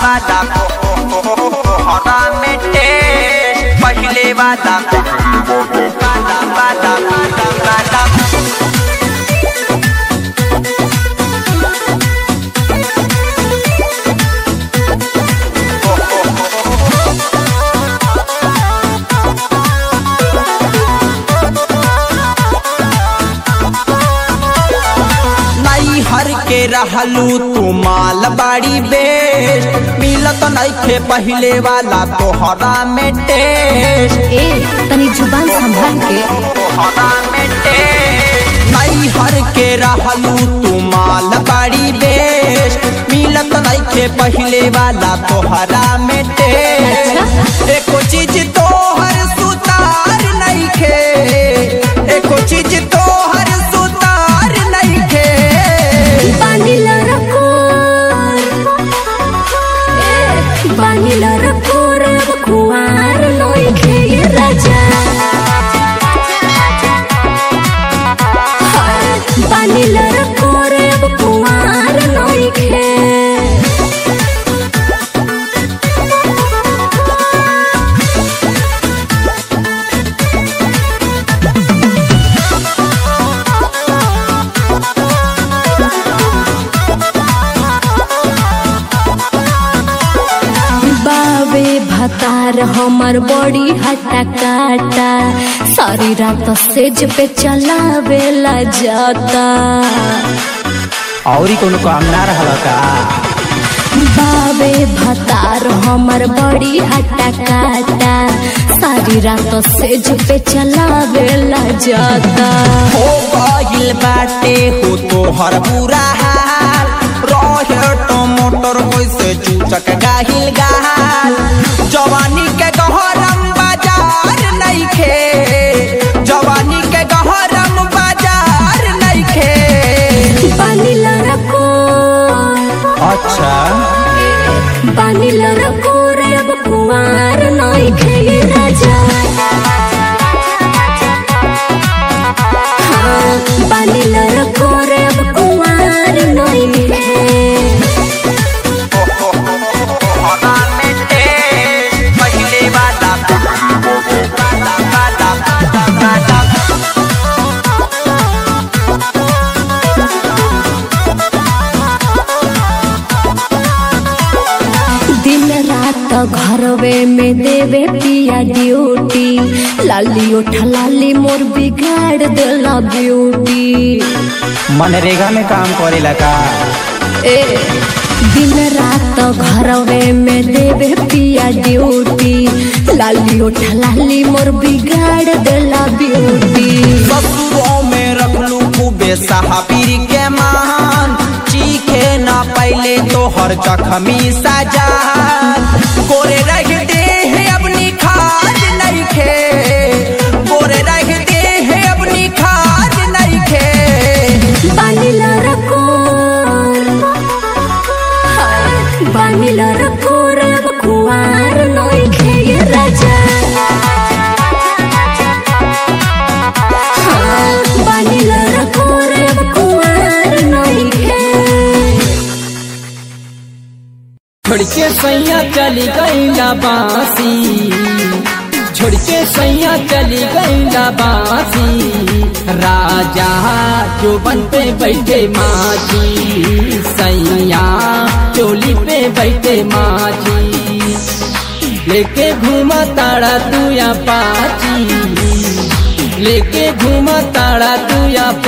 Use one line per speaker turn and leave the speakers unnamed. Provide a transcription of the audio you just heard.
वादा हरा में टेस्ट पहले वादा वादा वादा वादा वादा
नई हर के रहलू तू माल बाड़ी बेस्ट मिलत नइखे पहिले वाला तोहरा में टेस्ट
ए तनी जुबान संभाल के
हरा में टेस्ट
नई हर के रहलू तू माल बाड़ी बेस्ट मिलत नइखे पहिले वाला तोहरा में टेस्ट एको चीज तोहर सुतार नइखे एको चीज तोहर सुतार नइखे
बानीला रखो ए, बानीला रखो रे कुआर लोइखे ये राजा हाय, बानीला रखो रे कुआर लोइखे बाबे भतार हमर बड़ी हटा काटा सारी रात सेज पे चलावेला जाता
औरी कोनो काम ना रहल का
बाबे भतार हमर बड़ी हटा काटा सारी रात सेज पे चलावेला जाता
हो गइल बाटे हो तोहर बुरा हाल रहे टमाटर कैसे चूचक गाहिल गाल जवानी के गहरम बाजार नइखे जवानी के गहरम बाजार नइखे
बानीला रखो
अच्छा
बानीला रखो रे अब कुआर नइखे ये राजा हाँ, बानीला रखो रे अब कुआर नइखे
हरा में टेस्ट पहले वादा वादा वादा वादा वादा
दिन रात घरवे में देवे पिया ड्यूटी लाली उठ लाली मोर बिगाड़ देला ब्यूटी
मनरेगा में काम करेला का
ए दिन रात घरवे में देवे पिया ड्यूटी लाली उठ लाली मोर बिगाड़ देला ब्यूटी
ससुरों में रखलू खूबे साहबीर के मान चीखे ना पहले तोहर जखमी सजा गोरे रह दे है अपनी खाद नहीं खे गोरे रह दे है अपनी खाद नहीं खे
बानीला रखो बानीला रखो रे अब कुआर नइखे ये राजा हाँ, बानीला रखो रे अब कुआर नइखे
छोड़ के सैया चली गईला बासी छोड़ के सैया चली गईला बासी राजा जो बन पे बैठे माजी सैया चोली पे बैठे माजी लेके घूमा ताड़ा तू या पाची लेके घूमा ताड़ा तू या